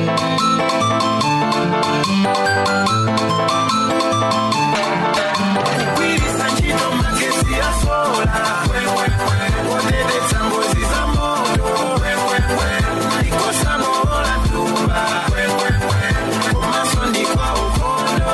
kugwiritsa ntchito magesi ya sola kuonetsa ngozi za moto ndikosamola mtumba komanso ndikwa ukhondo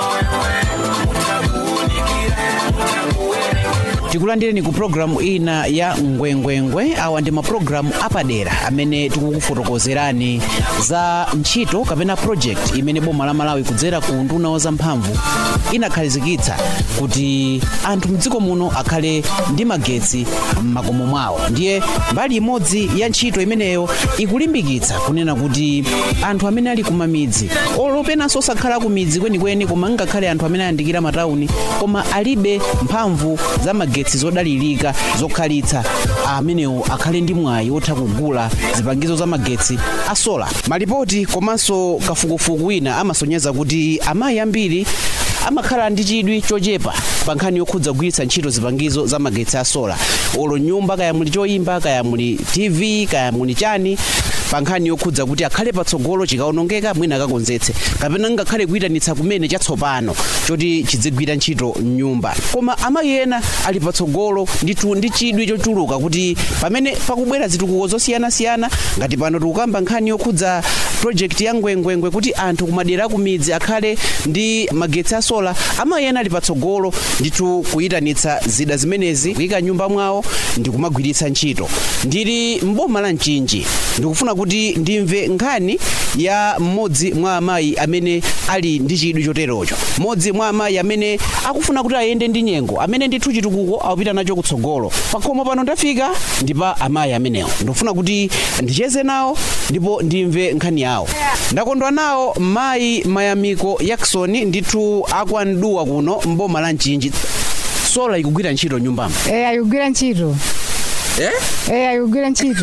mutakuunikire mutakuwerengera tikulandireni ku programu ina ya ngwengwengwe awa ndi mapulogalamu apadera amene tikukufotokozerani za ntchito kapena project imene boma la malawi kudzera ku nduna wa zamphamvu inakhazikitsa kuti anthu mdziko muno akhale ndi magetsi m'makomo mwawo ndiye mbali imodzi ya ntchito imeneyo ikulimbikitsa kunena kuti anthu amene ali kumamidzi olopenanso osakhala ku midzi kwenikweni koma ngakhale anthu amene ayandikira matawuni koma alibe mphamvu za magetsi zodalirika zokhalitsa amenewo akhale ndi mwayi wotha kugula zipangizo za magetsi a sola malipoti komanso kafukufuku wina amasonyeza kuti amayi ambiri amakhala ndi chidwi chochepa pa nkhani yokhudza kugwiritsa ntchito zipangizo za magetsi a sola olo nyumba kaya muli choyimba kaya muli tv kaya muli chani pa nkhani yokhudza kuti akhale patsogolo chikaonongeka mwina akakonzetse kapena ngakhale kuyitanitsa kumene chatsopano choti chidzigwira ntchito mnyumba koma amayi ena ali patsogolo ndithu ndi chidwi chochuluka kuti pamene pakubwera zitukuko zosiyanasiyana ngati pano tikukamba nkhani yokhudza project ya ngwengwengwe kuti anthu kumadera akumidzi akhale ndi magetsi a sola amayi ena ali patsogolo ndithu kuyitanitsa zida zimenezi kuyika nyumba mwawo ndi kumagwiritsa ntchito ndili mboma la mchinji ndikufuna kuti ndimve nkhani ya mmodzi mwa amayi amene ali ndi chidwi choterocho mmodzi mwa amayi amene akufuna kuti ayende ndi nyengo amene ndithu chitukuko akupita nacho kutsogolo pakhomo pano ndafika ndi pa amayi amenewo ndikufuna kuti ndicheze nawo ndipo ndimve nkhani yawo ndakondwa nawo mayi mayamiko jackson ndithu akwanduwa kuno mboma la mchinji sola ikugwira ntchito nyumbamo Eh ayigwira ntchito. eh? Eh ayigwira ntchito.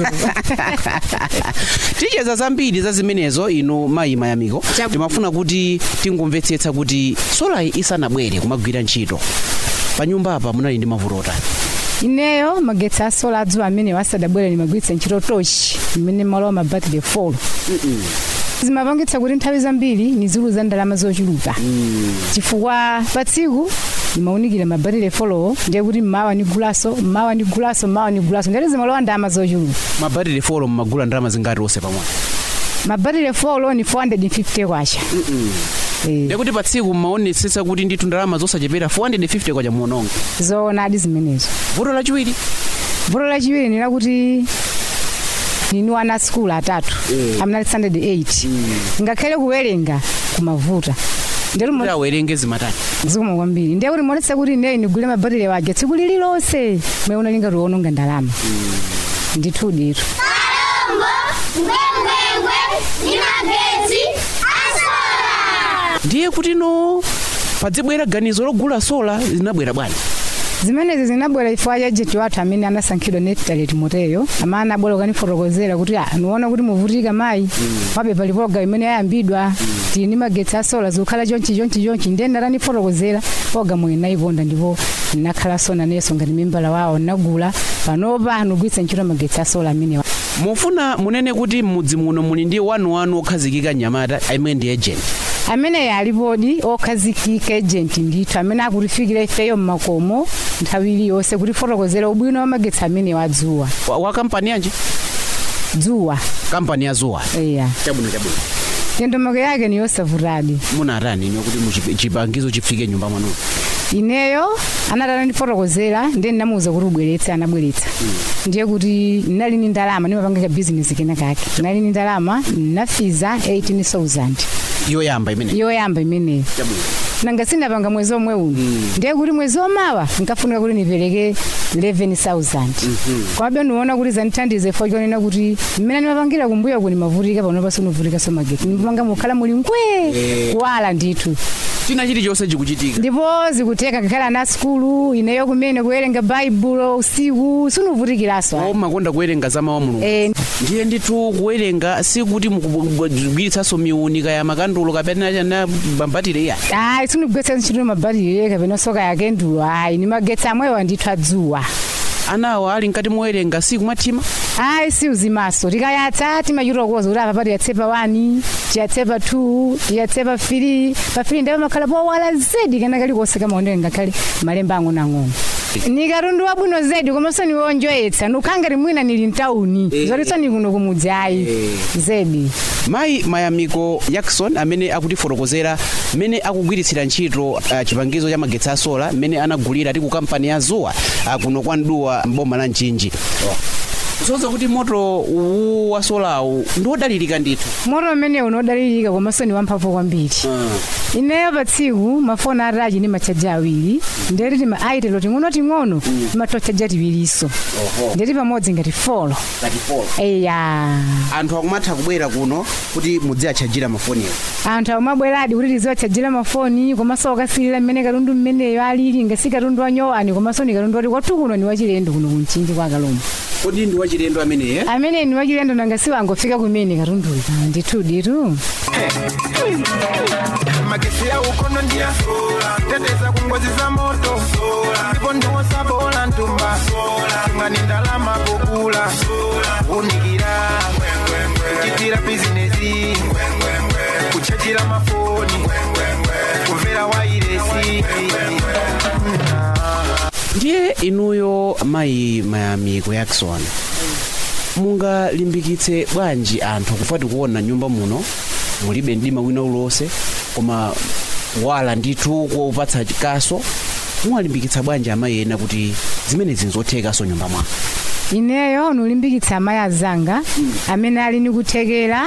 ticheza zambiri za zimenezo inu mayi mayamiko Chabu- timafuna kuti tingomvetsetsa kuti solayi isanabwere kumagwira ntchito pa nyumba apa munali ndi mavuto otani Ineyo magetsi a sola adzuwa amene wasadabwera nimagwiritsa ntchito tochi imene malo mabatire folo. zimapangitsa kuti nthawi zambiri nizuluza ndalama zochuluka chifukwa pa tsiku nimaunikira mabatire folowo ndiye kuti mmawa nigulaso mmawa nigulaso mmawa nigulaso ndiye zimalowa ndalama zochuluka mabatire folo mmagula ndalama zingati onse pamodzi mabatire folo ni 450 kwacha Eh, ndekuti pa tsiku mmaonetsetsa kuti ndithu ndalama zosachepera 450 kwacha muononga zoonadi zimenezo vuto lachiwiri vuto lachiwiri ni lakuti ninu ana skulu atatu amene ali 108 ngakhale kuwerenga kumavuta ndero kuti awerenge zimatani zikoma kwambiri ndiye kuti monetsa kuti ineyi ndigule mabatire waje tsiku lililonse mweona lingati uononga ndalama ndithu ditu Kalombo, ngwengwengwe, ni magetsi asola. ndiye kuti no padzibwera ganizo logula sola linabwera bwanji zimenezi zinabwera chifukwa cha jeti wathu amene anasankhidwa Neftali Timoteyo amene anabwera kukanifotokozera kuti ah niona kuti muvutika mayi pabe pali program imene yayambidwa tili ndi magetsi asola zikukhala chonchi chonchi chonchi ndiye ndatanifotokozera program iyi nayikonda ndipo ndinakhalanso nanenso ngati membala wawo ndinagula panopa ndigwiritsa ntchito magetsi asola amenewa mufuna munene kuti m'mudzi muno muli ndi wanuwanu okhazikika mnyamata amene ndi agent amene alipodi okhazikika ejenti ndithu amene akutifikira ifeyo mmakomo nthawi iliyonse kutifotokozera ubwino wa magetsi amene wadzuwa wa, wa kampani yanji dzuwa kampani ya zuwa eya chabwino chabwino ndondomeko yake ni yosavutadi munatani ino kuti muchi- chipangizo chifike nyumba mwanu ineyo anatana ndifotokozera ndiye ndinamuwuza kuti ubweretse anabweretsa ndiye kuti ndinali ni ndalama ndimapanga bizinesi kena kake ndinali ni ndalama ndinafiza 18000 yoyamba imene yoyamba imeneyo chabwino nanga sinapanga mwezi omwe uno ndiye kuti mwezi omawa nkafunika kuti nipereke 11000 kwabe ndiona kuti zandithandize fo chonena kuti mmene ndimapangira kumbuyo kuni mavutika pano pasinovutika so magetsi ndimapanga mukhala muli ngwee kuwala ndithu china chilichonse chikuchitika ndipo zikuteka kakhala na skulu ineyo kumene kuwerenga baibulo usiku sinuvutikiraso o makonda kuwerenga za mawu a mulungu Eh, ndiye ndithu kuwerenga sikuti mukugwiritsanso miunika ya makandulo kapena na mabatire iya ayi sinigwetsa ntchito mabatire kapena soka yake ndulo ayi ni magetsi amwewa ndithu adzuwa anawa ali mkati mowerenga siku mwatima ayi si uzimaso tikayatsa timachirokoza kuti apa pati yatsepa 1 tiyatsepa 2 tiyatsepa 3 pa 3 ndipo makhala powala zedi kana kalikonse kamaonera ngakhale malemba ang'onoang'ono ni katundu wabwino zedi komanso niwonjoyetsa nukhangati mwina nili mtawuni zotinso ni kuno kumudzi ayi zedi mayi mayamiko jackson amene akutifotokozera mmene akugwiritsira ntchito uh, chipangizo cha magetsi a sola mmene anagulira ti ku kampani ya zuwa uh, kuno kwa nduwa mboma la mchinji kusoza kuti moto uwu wa solawu ndi wodalirika ndithu moto umene unodalirika komanso ni wamphamvu kwambiri ineyo pa tsiku mafoni atachi ndi machaja awiri ndeti tima aitelo ting'onoting'ono timatochaja tiwirinso ndeti pamodzi ngati folo eya anthu akumatha kubwera kuno kuti mudziatchajira mafoniwo anthu amabweradi kuti tiziwatchajira mafoni komanso okasilira mmene katundu mmeneyo alili ngasi katundu wanyowani komanso ni katundu wati kwathu kuno ni wachilendo kuno kumchinji kwa kalombo kodi ndi wachilendo ameneye amene ni wachilendo nangasi wangofika kumene katunduyo ndithu ditu magesi ya ukono ndia teteza kungozi za moto ndipo ndiwosabola ntumba ngani ndalama kugula unikira kuchitira bizinesi kuchajira mafoni kumvera wairesi ndiye inuyo mayi mayamiko jackson mungalimbikitse bwanji anthu kufati kuona nyumba muno mulibe mdima wina uliwonse koma wala ndithu kuwupatsa kaso muwalimbikitsa bwanji amayi ena kuti zimenezi nzothekaso nyumba mwako ineyo nulimbikitsa amayi azanga amene ali ni kuthekera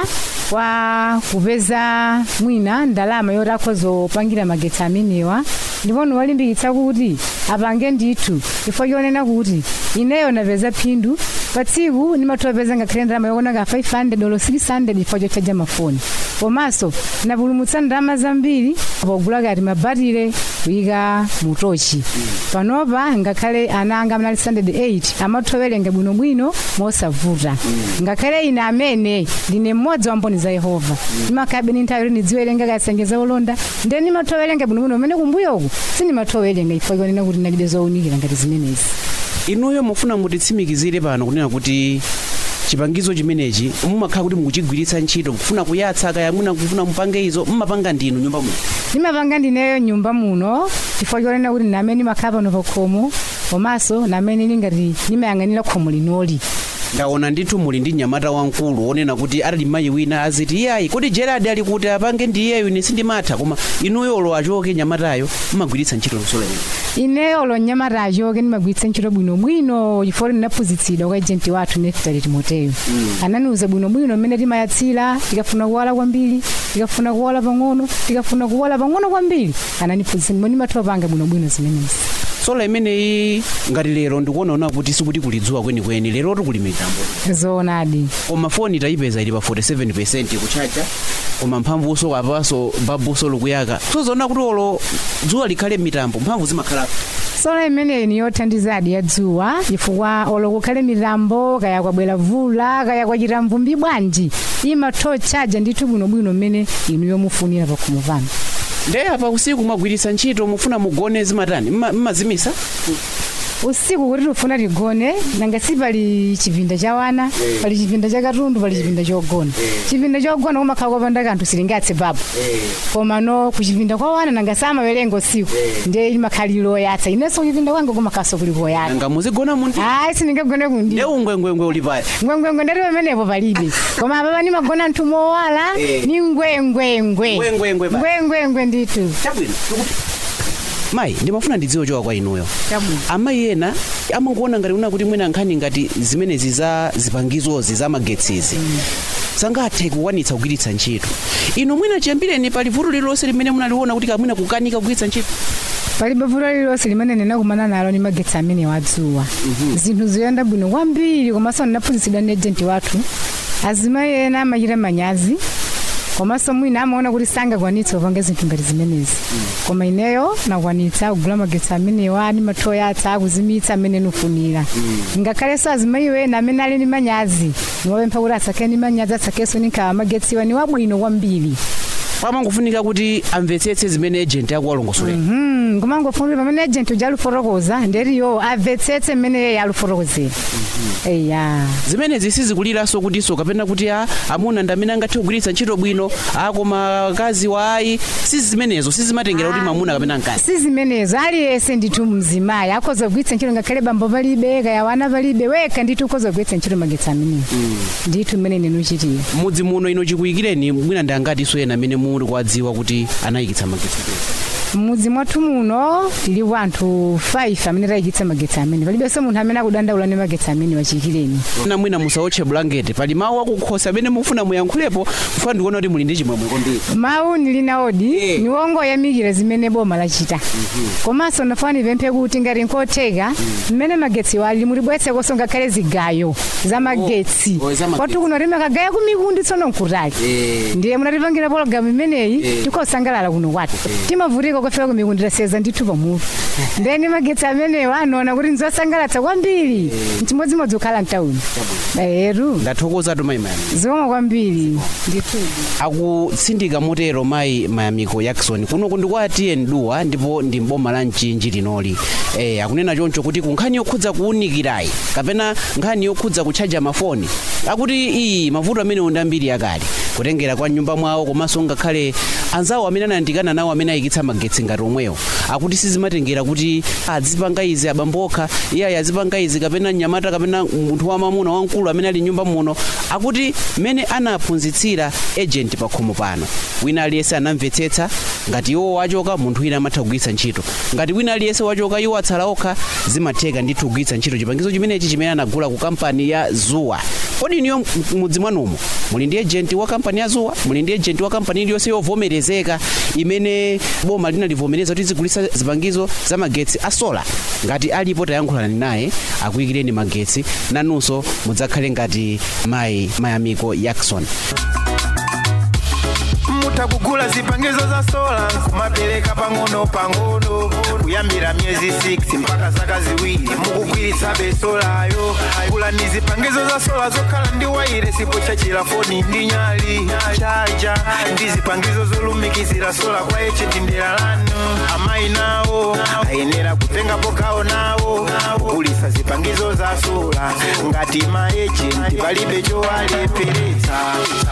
kwa kupeza mwina ndalama yoti akhoza kupangira magetsi amenewa ndipo nuwalimbikitsa kuti apange ndithu chifukwa chonena kuti ineyo napeza phindu pa tsiku ndimatopeza ngakhale ndalama yokona ka 500 olo 600 chifukwa chochaja mafoni komanso napulumutsa ndalama zambiri pogula kati mabatire kuyika mutochi panopa ngakhale ana anga amene ali 108 amathowerenga bwinobwino mosavuta ngakhale ine amene ndine mmodzi wa mboni za yehova ndimakhabe ni nthawi yoti ndidziwerenga kasengeza ulonda ndiye ndimathowerenga bwinobwino umene kumbuyoku sindimathowerenga chifukwa chonena kuti ndalibe zowunikira ngati zimenezi inuyo mufuna mutitsimikizire pano kunena kuti chipangizo chimenechi mumakhala kuti mukuchigwiritsa ntchito kufuna kuyatsa kaya mwina kufuna mupange izo mmapanga ndinu nyumba muno ndimapanga ndineyo nyumba muno chifukwa chonena kuti namene ndimakhala pano pa khomo komanso namene ndingati ndimayang'anira khomo linoli ndaona ndithu muli ndi mnyamata wamkulu wonena kuti ali mayi wina aziti iyayi kodi gerard ali kuti apange ndiyeyo ine sindimatha koma inuyolo achoke nyamatayo mmagwiritsa ntchito lusola ine ineyo lo mnyamata achoke ndimagwiritsa ntchito bwinobwino chifukwa ndinaphunzitsidwa kwa ejenti wathu neftali timoteyo ananiuza bwinobwino mmene timayatsira tikafuna kuwala kwambiri tikafuna kuwala pang'ono tikafuna kuwala pang'ono kwambiri ananiphunzitsa ndipo ndimathopanga bwinobwino zimenezi sola imeneyi ngati lero ndikuonaona kuti sikuti kulidzuwa kwenikweni lerotu kuli mitambo zoonadi koma foni tayipeza ili pa 47 kuchacha koma mphamvuso apaso babuso likuyaka sozaona kuti olo dzuwa likhale mitambo mphamvu zimakhalapo sola imeneyi ni yothandizadi ya dzuwa chifukwa olo kukhale mitambo kaya kwabwera vula kaya kwachita mvumbi bwanji imathochaja ndithu bwinobwino mmene inu yomufunira pakhomo pano nde apa usiku mwagwiritsa ntchito mufuna mugone zimatani Mma- mmazimisa usiku kuti tifuna tigone nanga si pali chipinda cha wana pali chipinda cha katundu pali chipinda chogona chipinda chogona kumakhala kopanda kanthu silingatse papo koma no kuchipinda kwa wana nanga samawerenga usiku ndiye limakhaliro oyatsa inenso kuchipinda kwanga kumakhaso kuli koyatsa nanga muzigona mundi ayi sindingagone kundi nde ungwengwengwe uli paya ngwengwengwe ndati pamenepo palibe koma apapa ndimagona nthu mowala Eh. ni ngwengwengwe Ngwengwengwe ba. ngwengwengwe ndithu chabwino tikuti mayi ndimafuna ndidziwe choka kwa inuyo chabwino amayi ena amangoona ngati una kuti mwina nkhani ngati zimenezi za zipangizozi za magetsizi sangathe kukwanitsa kugwiritsa ntchito ino mwina chiyambireni pali vuto lililonse limene munaliona kuti kamwina kukanika kugwiritsa ntchito palibe vuto lililonse limene ndinakumana nalo ndi magetsi amene wadzuwa zinthu zoyenda bwino kwambiri komanso ndinaphunzitsidwa ndi ejenti wathu azimayi ena amachita manyazi komanso mwina amaona kuti sangakwanitse kupanga zinthu ngati zimenezi koma ineyo nakwanitsa kugula magetsi amenewa ndi mathoyatsa akuzimitsa amene nufunira ngakhalenso azimayiwo ena amene ali ndi manyazi niwapempha kuti asakhale ndi manyazi asakhenso ndi nkhawa magetsiwa ni wabwino kwambiri pamangofunika kuti amvetsetse zimene agent akuwalongosolera Mm, kumangofunira pamene agent uja aluforokoza nderiyo amvetsetse mmene yeye alufotokozera eya zimenezi sizikuliranso kutinso kapena kuti a amuna ndi amene angathe kugwiritsa ntchito bwino a koma akazi wa ayi sizi zimenezo sizimatengera kuti mamuna kapena mkazi si zimenezo aliyense ndithu mzimayi akhoza kugwiritsa ntchito ngakhale bambo palibe kaya wana palibe wekha ndithu ukhoza kugwiritsa ntchito magetsi amenewo ndithu mmene ndinuchitira mudzi muno ino chikuyikireni mwina ndi angatiso ena amene muli kuwadziwa kuti anayikitsa magetsi mudzi mwathu muno tilipo anthu 5 amene tayikitsa magetsi amene palibenso munthu amene akudandaula ndi magetsi amene wachiyikireni na mwina musawotche bulangeti pali mawu akukhosi amene mufuna muyankhulepo kufa ndikuona kuti muli ndi chimwemwe kwambiri mawu ndilina odi Eh. niwongoyamikira zimene boma lachita komanso nafuna nipemphe kuti ngati nkotheka mmene magetsi wali mulibweretsekonso ngakhale zigayo za magetsi Oh, za magetsi. kwathu kuno timakagaya kumikundi tsono nkutali Eh. ndiye munatipangira pologalamu imeneyi Eh. tikosangalala kuno kwathu timavutika kufika kumikundi taseza ndithu pamutu ndeni magetsi amenewo anoona kuti nzosangalatsa kwambiri mchimodzimodzi kukhala mtawuni eru ndathokozatu mayi mayamiko zomwe kwambiri ndithudi akutsindika motero mayi mayamiko jackson kuno kundikwatiye nduwa ndipo ndi mboma la mchinji linoli eh, akunena choncho kuti ku nkhani yokhudza kuwunikirayi kapena nkhani yokhudza kutchaja mafoni akuti iyi mavuto amene ndi ambiri akale kutengera kwa nyumba mwawo komanso ngakhale anzawo amene anayandikana nawo amene ayikitsa magetsi ngati omwewo akuti sizimatengera kuti azipanga izi abambokha iye azipanga izi kapena mnyamata kapena munthu wamamuna wamkulu amene ali nyumba muno akuti mmene anaphunzitsira agent pakhomo pano wina aliyense anamvetsetsa ngati iwo wachoka munthu wina amatha kugwiritsa ntchito ngati wina aliyense wachoka iwo atsala okha zimatheka ndithu kugwiritsa ntchito chipangizo chimenechi chimene anagula ku kampani ya zuwa kodi iniyo mudzi mwanumo muli ndi agent wa kampani ya zuwa muli ndi agent wa kampani iliyonse yovomerezeka imene boma linalivomereza kuti zigulitsa zipangizo za magetsi a sola ngati alipo tayankhulani naye akuyikireni magetsi nanunso mudzakhale ngati mayi mayamiko jackson mutakugula zipangizo za sola kumapereka pang'ono pang'ono kuyambira miyezi 6 mpaka zaka ziwiri mukugwiritsa besolayo gulani zipangizo za sola zokhala ndi waire sipochachira foni ndi nyali chaja ndi zipangizo zolumikizira sola kwa echenti ndera lanu amayi nawo ayenera kutengapo gawo nawo kugulitsa zipangizo za sola ngati maejenti palibe chowalepheretsa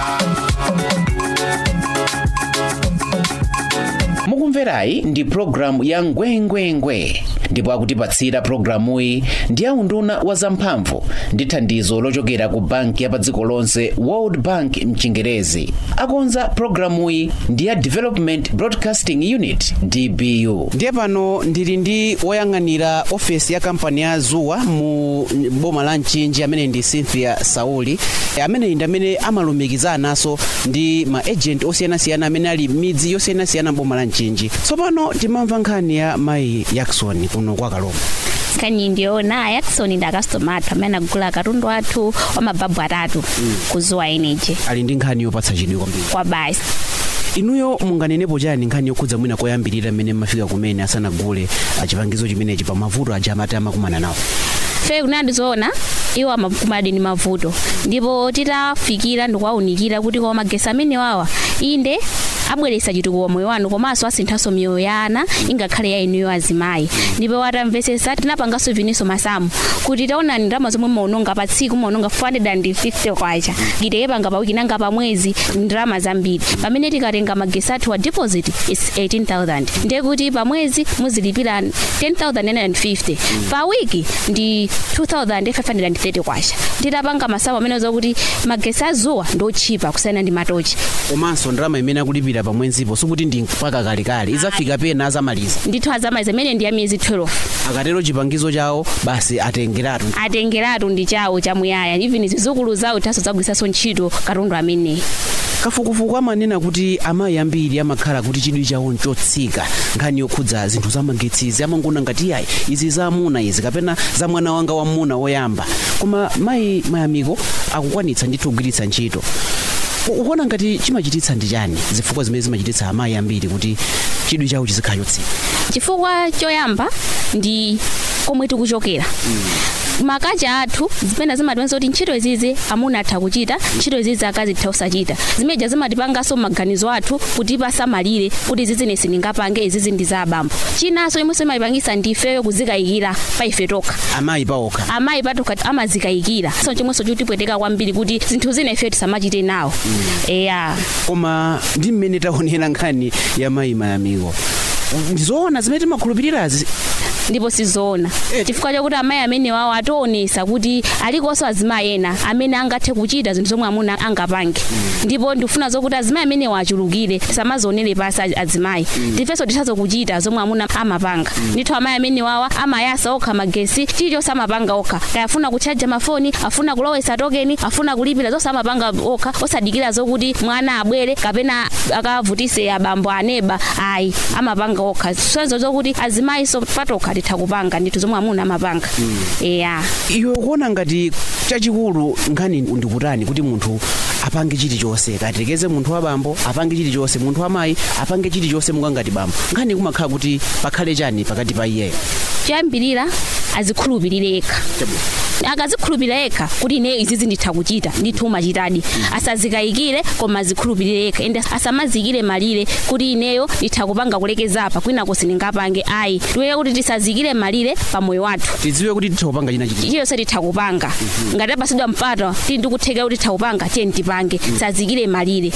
mukumverayi ndi programu ya ngwengwengwe ndipo akutipatsira programuyi ndi aunduna wa zamphamvu ndi thandizo lochokera ku banki ya pa dziko lonse world bank mchingerezi akonza programuyi ndi ya development broadcasting unit dbu ndiye pano ndili ndi woyang'anira ofesi ya kampani ya zuwa mu boma la mchinji amene ndi cynthia sauli amene ndi amene amalumikizananso ndi ma agent osiyanasiyana amene ali midzi yosiyanasiyana mboma la mchinji tsopano timamva nkhani ya mayi jackson kuno kwa kalombo nkhani ndiona jackson ndi akastoma athu amene agula katundu athu wa mababu atatu ku zuwa energy ali ndi nkhani yopatsa chidwi kwambiri kwa basi inuyo munganenepo chani nkhani yokhudza mwina koyambirira mmene mmafika kumene asanagule ah, chipangizo chimenechi pa mavuto aja amati amakumana nawo fe kunadi zoona iwo amakumana ndi mavuto ndipo titafikira ndikuwaunikira kuti koma magesi amene wawa inde abweretsa chitukuko moyo wanu komanso asinthanso miyoyo ya ana ingakhale ya inuyo azimayi ndipo atamvetsetsa tinapanganso viniso masamu kuti taonani ndalama zomwe maononga pa tsiku maononga 450 kwacha giteyepanga pa wiki nanga pa mwezi ndalama zambiri pamene tikatenga magesi athu wa deposit is 18000 ndiye kuti pa mwezi muzilipira 10950 pa wiki ndi 2530 kwacha titapanga masamu amene zokuti magesi azuwa ndotchipa kusiyana ndi matochi komanso ndalama imene akulipira pa mwezipo sikuti ndi mpaka kalekale idzafika pena azamaliza ndithu azamaliza imene ndi ya miyezi 12 akatero chipangizo chawo basi atengeratu atengeratu ndi chawo chamuyaya even zizukulu zawo taso zagwiritsanso ntchito katundu ameneyi kafukufuku amanena kuti amayi ambiri amakhala kuti chidwi chawo nchotsika nkhani yokhudza zinthu zamagetsizi amangona ngati yayi izi za amuna izi kapena za mwana wanga wamuna woyamba koma mayi mayamiko akukwanitsa ndithu kugwiritsa ntchito U- ukuona ngati chimachititsa ndi chani zifukwa zimene zimachititsa amayi ambiri kuti chidwi chawo chizikhala chotsika chifukwa choyamba ndi komwe tikuchokera makacha athu zimene zimatipenza kuti ntchito izizi amuna atha kuchita ntchito izizi akazi titha kusachita zimeja zimatipanganso maganizo athu kuti pasamalire kuti izizi nesi ndingapange izizi ndi za abambo chinanso imwenso imatipangisa ndifeyo kuzikayikira pa ife tokha amayi paokha amayi patokha amazikayikira so chimwenso chotipweteka kwambiri kuti zinthu zina ife tisamachite nawo eya koma ndi mmene taonera nkhani ya mayi mayamiko ndizoona zimene timakhulupirirazi ndipo sizoona Eh. chifukwa chakuti amayi amene wawo ationesa kuti alikonso azimayi ena amene angathe kuchita zinthu zomwe amuna angapange ndipo ndikufuna zokuti azimayi amene wachulukire samazionere pasi az- azimayi ndifenso tithazo kuchita zomwe amuna amapanga ndithu amayi amene wawa amayasa okha magesi chilichonse amapanga okha kaya afuna kutchaja mafoni afuna kulowesa tokeni afuna kulipira zonse amapanga okha osadikira zokuti mwana abwere kapena akavutise abambo aneba ayi amapanga okha sonzo zokuti azimayi so patokha titha kupanga ndithu zomwe amuna amapanga eya iwe ukuona ngati chachikulu nkhani ndikutani kuti munthu apange chilichonse katekeze munthu wa bambo apange chilichonse munthu wa mayi apange chilichonse mukangati bambo nkhani kumakhala kuti pakhale chani pakati pa iyeyo choyambirira azikhulupirire yekha akazikhulupirira yekha kuti ine izizi nditha kuchita ndithu umachitadi asazikayikire koma azikhulupirire yekha ende asamazikire malire kuti ineyo nditha kupanga kulekeza apa kwinako sindingapange ayi tiweye kuti tisazikire malire pa moyo wathu tidziwe kuti titha kupanga china chiti chiyonse titha kupanga ngati apasidwa mpata tili ndikutheka kuti titha kupanga tiye tipange sazikire malire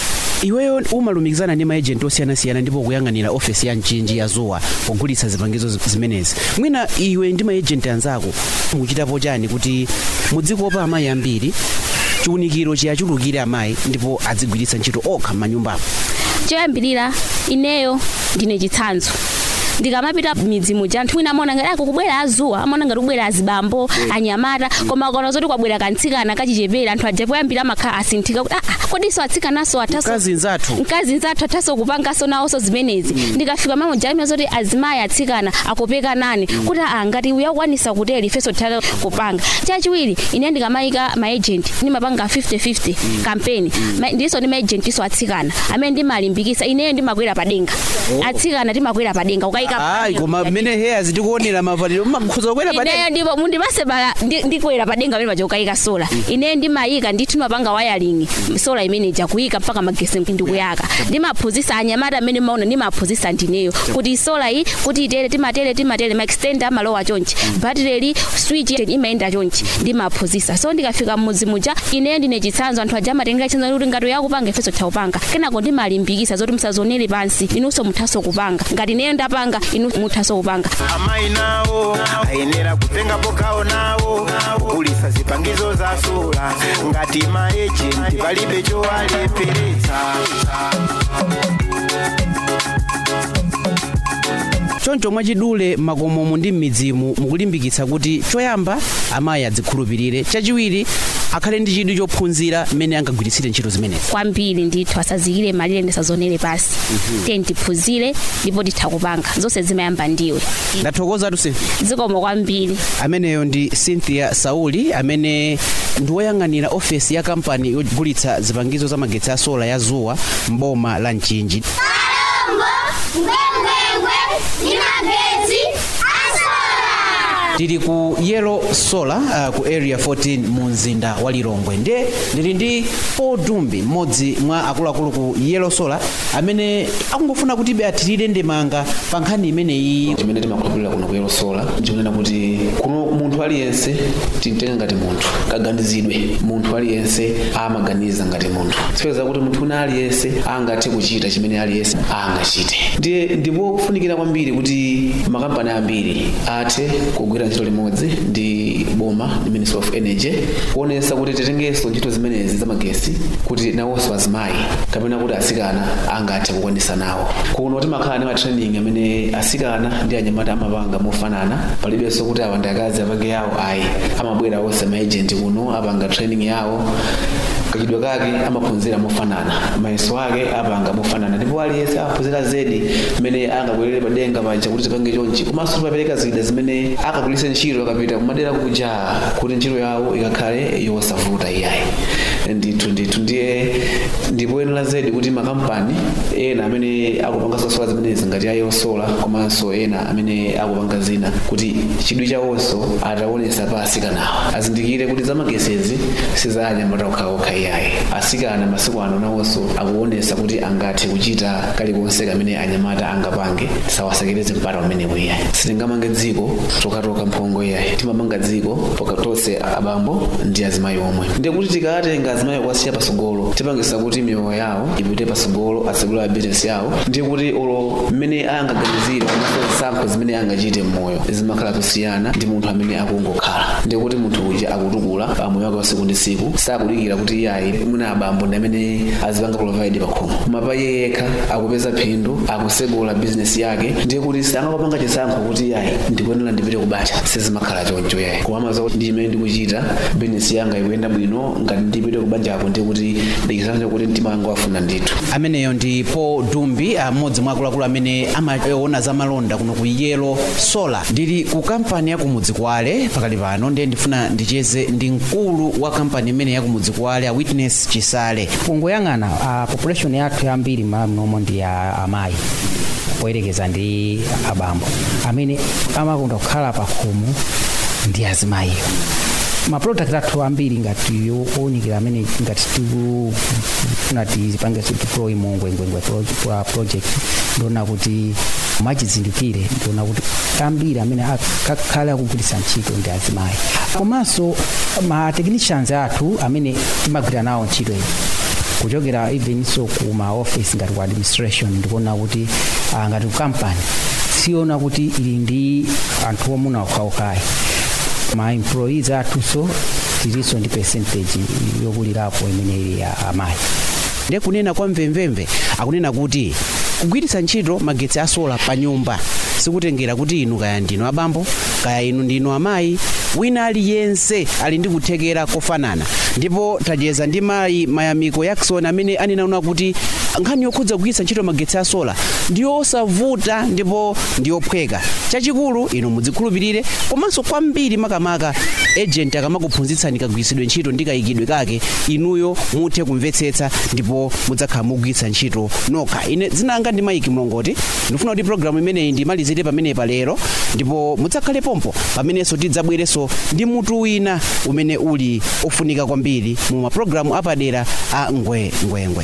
iweyo umalumikizana ndi maejenti osiyanasiyana ndipo kuyang'anira ofesi ya mchinji ya zuwa pogulitsa zipangizo zi- zimenezi mwina iwe ndi maejenti anzako mukuchitapo chani kuti mudzikopa amayi ambiri chiwunikiro chiyachulukire amayi ndipo adzigwiritsa ntchito okha m'manyumbapo choyambirira ineyo ndine chitsanzo ndikamapita midzi muja anthu mwina amaona ngati akukubwera azuwa amaona ngati kubwera azibambo anyamata koma akaona zoti kwabwera kantsikana kachichepere anthu aja poyambira amakhala asinthika kuti aa kodiso atsikanaso athaso mkazi nzathu mkazi nzathu athaso kupangaso nawonso zimenezi ndikafika mamo jalimira zoti azimayi atsikana akopeka nane kuti aa ngati uyakwanisa kuteri ifenso titha kupanga chachiwiri ine ndikamayika maagent ndimapanga 50-50 kampeni Ma- ndiso ndi maagent iso atsikana amene ndimalimbikisa ineyo ndimakwera padenga atsikana timakwera padenga ukayika ayi koma mmene heya zitikuonera mavaliro makhuza kukwera ineyo padera ndipo mundipase pa ndi- ndikwera padenga pamene paja ukayika sola ineyo ndimayika ndithu mapanga wayaling sola imene ija kuyika mpaka magesi ndikuyaka ndimaphunzisa anyamata amene maona ndimaphunzisa ndineyo kuti sola iyi kuti itere timatere timatere maextenda amalowa chonchi batireli switch imayenda chonchi ndimaphunzisa so ndikafika mmudzi muja ineyo ndine chitsanzo anthu aja amatengera chitsanzo kuti ngati uyakupanga ifenso titakupanga kenako ndimalimbikisa zoti musazonere pansi inunso muthaso kupanga ngati ineyo ndapanga inu muthaso kupanga amayi nawo ayenera kutengapo gawo nawo kugulitsa zipangizo za sola ngati maejenti palibe chowalepheretsa choncho mwachidule makomomo ndi m'midzimu mukulimbikitsa kuti choyamba amayi adzikhulupirire chachiwiri akhale ndi chidwi chophunzira mmene angagwiritsire ntchito zimenezi kwambiri ndithu asazikire malire ndisazonere pasi tiye ndiphunzire ndipo titha kupanga zonse zimayamba ndiwe ndathokoza tuse zikomo kwambiri ameneyo ndi cynthia sauli amene ndi woyang'anira ofesi ya kampani yogulitsa zipangizo za magetsi a sola ya zuwa mboma la mchinji Kalombo, ngwengwengwe, ndi magetsi asola. tili ku yellow solar uh, ku area 14 mu mzinda wa lilongwe nde ndili ndi paul dumbi mmodzi mwa akuluakulu ku yellow solar amene akungofuna kuti be athirire ndemanga pa nkhani imeneyi chimene timakhulupirira kuno kuyelo sola ndikunena kuti kuno munthu aliyense timtenga ngati munthu kaganizidwe munthu aliyense amaganiza ngati munthu sipeza kuti munthu una aliyense angathe kuchita chimene aliyense angachite ndiye ndipo kufunikira kwambiri kuti makampani ambiri athe kugwira ntchito limodzi ndi boma ndi ministry of energy kuonesa kuti titengenso ntchito zimenezi za magesi kuti nawonso azimayi kapena kuti asikana angathe kukwanisa nawo kuno timakhala ndi matraining amene asikana ndi anyamata amapanga mofanana palibenso kuti awa ndi akazi apange yawo ayi amabwera onse maagent kuno apanga training yawo kachidwe kake amaphunzira mofanana mayeso ake apanga mofanana ndipo aliyense aphunzira zedi mmene angabwerere padenga paja kuti tipange chonchi komanso timapereka zida zimene akagulitse ntchito akapita kumadera kuja kuti ntchito yawo ikakhale yosavuta iyayi ndithu ndithu ndiye ndipoyenera zedi kuti makampani ena amene akupanga sola zimenezi ngati ayo sola komanso ena amene akupanga zina kuti chidwi chawonso ataonesa pa asikanawa azindikire kuti zamagesezi sizanyamata okhaokha iyayi asikana masiku ano nawonso akuonesa kuti angathe kuchita kalikonse kamene anyamata angapange tisawasekereze mpata umenewu iyayi sitingamange dziko tokatoka mphongo iyayi timamanga dziko tonse abambo ndi azimayi omwe ndiye kuti tikatenga azimayi kuwasiya pasogolo tipangisa kuti miyoyo yawo ipite pasogolo asegula bizinesi yawo ndiye kuti olo mmene angaganizire komanso zisankho zimene angachite mmoyo zimakhala kusiyana ndi munthu amene akungokhala ndiye kuti munthu uja akutukula pamoyo wake wa siku ndi siku sakudikira kuti iyayi mwina abambo ndi amene azipanga provide pakhomo koma pa iye yekha akupeza phindu akusegula bizinesi yake ndiye kuti sangakapanga chisankho kuti iyayi ndikuyenera ndipite kubacha sizimakhala choncho yayi koma amaza kuti ndi imene ndikuchita bizinesi yanga ikuyenda bwino ngati ndipite kubanjako ndiye kuti ndichisankho kuti mtima wanga wafuna ndithu ameneyo ndi paul dumbi amodzi mwa akuluakulu amene amaona za malonda kuno ku yelo solar ndili ku kampani ya kumudzi kwale pakali pano ndiye ndifuna ndicheze ndi mkulu wa kampani imene ya kumudzi kwale a witness chisale kungoyang'ana uh, population yathu yambiri m'malo mnomo ndi ya amayi poyerekeza ndi abambo amene amakonda kukhala pakhomo ndi azimayiyo maproduct athu ambiri ngati owunikira amene ngati tikufuna tizipange deploy mu ngwengwengwe pro- project ndiona kuti mwachizindikire ndiona kuti ambiri amene akhale akugwiritsa ntchito ndi azimayi komanso ma technicians athu amene timagwira nawo ntchito iyi kuchokera even so ku ma office ngati ku administration ndikuona kuti ah, ngati ku company siona kuti ili ndi anthu omuna okhaokhayi ma employees athunso tilinso ndi percentage yokulirapo imene ili ya amayi ndiye kunena kwa mvemvemve akunena kuti kugwiritsa ntchito magetsi a sola pa nyumba sikutengera kuti inu kaya ndinu abambo kaya inu ndinu amayi wina aliyense ali ndi kuthekera kofanana ndipo tacheza ndi mayi mayamiko jackson amene anenaona kuti nkhani yokhudza kugwiritsa ntchito magetsi a sola ndiyosavuta ndipo ndiyophweka chachikulu inu mudzikhulupirire komanso kwambiri makamaka agent akamakuphunzitsani kagwiritsidwe ntchito ndi kayikidwe kake inuyo muthe kumvetsetsa ndipo mudzakhala mukugwiritsa ntchito nokha ine dzina langa ndi maiki mlongoti ndifuna kuti programu imeneyi ndimalizire pamenepa lero ndipo mudzakhale pompo pamenenso tidzabwerenso ndi mutu wina umene uli ofunika kwambiri mu mapulogalamu apadera a ngwengwengwe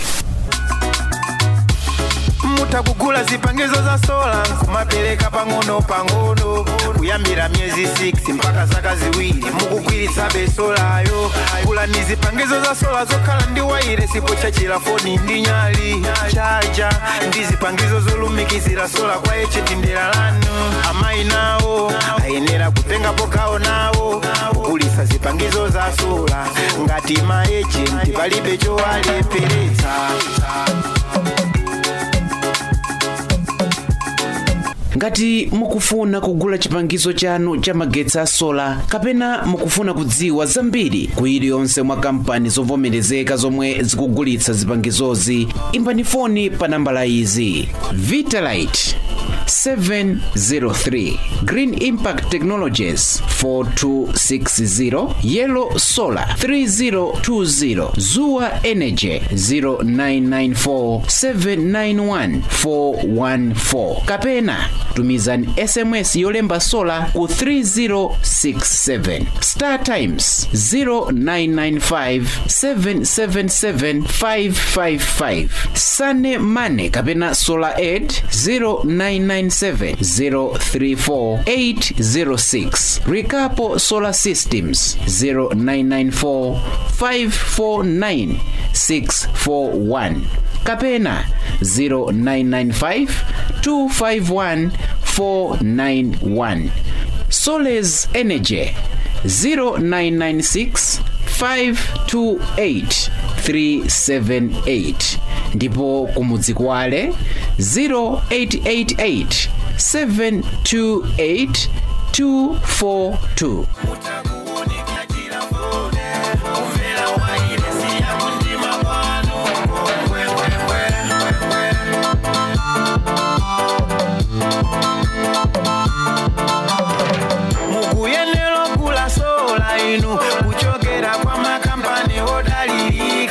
mutha kugula zipangizo za sola kumapereka pang'ono pang'ono kuyambira miyezi 6 mpaka zaka ziwiri mukugwiritsa besolayo gulani zipangizo za sola zokhala ndi waire sipo chachira foni ndi nyali chaja ndi zipangizo zolumikizira sola kwa echeti ndera lanu amayi nawo ayenera kutengapo gawo nawo kugulitsa zipangizo za sola ngati maejenti palibe chowalepheretsa ngati mukufuna kugula chipangizo chanu cha magetsi a sola kapena mukufuna kudziwa zambiri ku iliyonse mwa kampani zovomerezeka zomwe zikugulitsa zipangizozi imbani foni pa nambala izi vitalite 703 green impact technologies 4260 yellow solar 3020 zuwa energy 0994 791 414 kapena tumizani sms yolemba sola ku 3067 star times 0995 777 555 sane mane kapena solar aid 0997 034 806 Rikapo Solar Systems 0994 549 641 kapena 0995 251 491 Soles Energy 0996 528 378 ndipo kumudzi kwale 0888 728 242 mukuyenera kugula sola inu kuchokera kwa makampani odalirika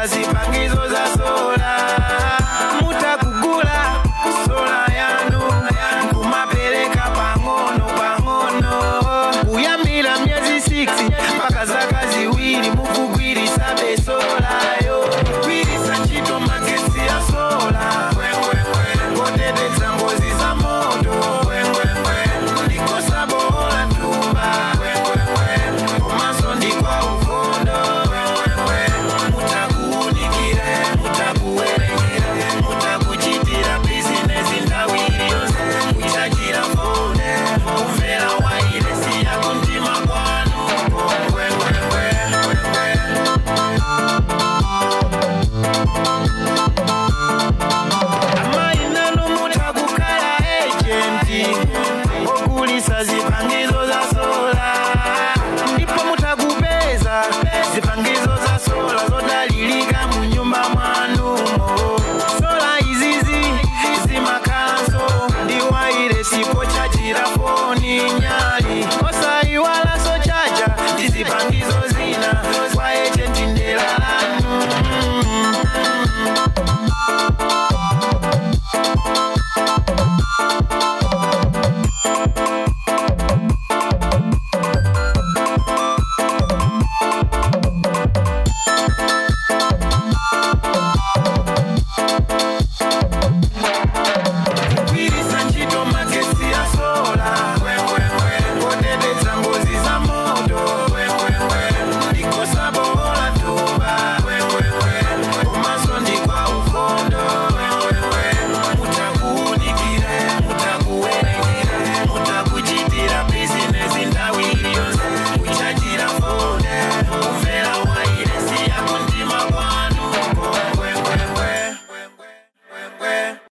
mukugulitsa zipangizo za sola mutakugula sola yanu kumapereka pang'ono pang'ono kuyambira myezi 6 mpaka zaka ziwiri mukugwiritsa besolayo kugwiritsa ntchito magetsi ya sola koteteza ngozi za moto ndikosa bola ntumba komanso ndikwa ukondo mutakuunikire mutakuwerengera mutakuchitira bizinesi ndawu iliyonse kuchajira fone kumvera wailesi yako mtima kwanu amayi nanu mutakukhala ejenti ogulisa zipangizo za sola ndipo mutakupeza zipangizo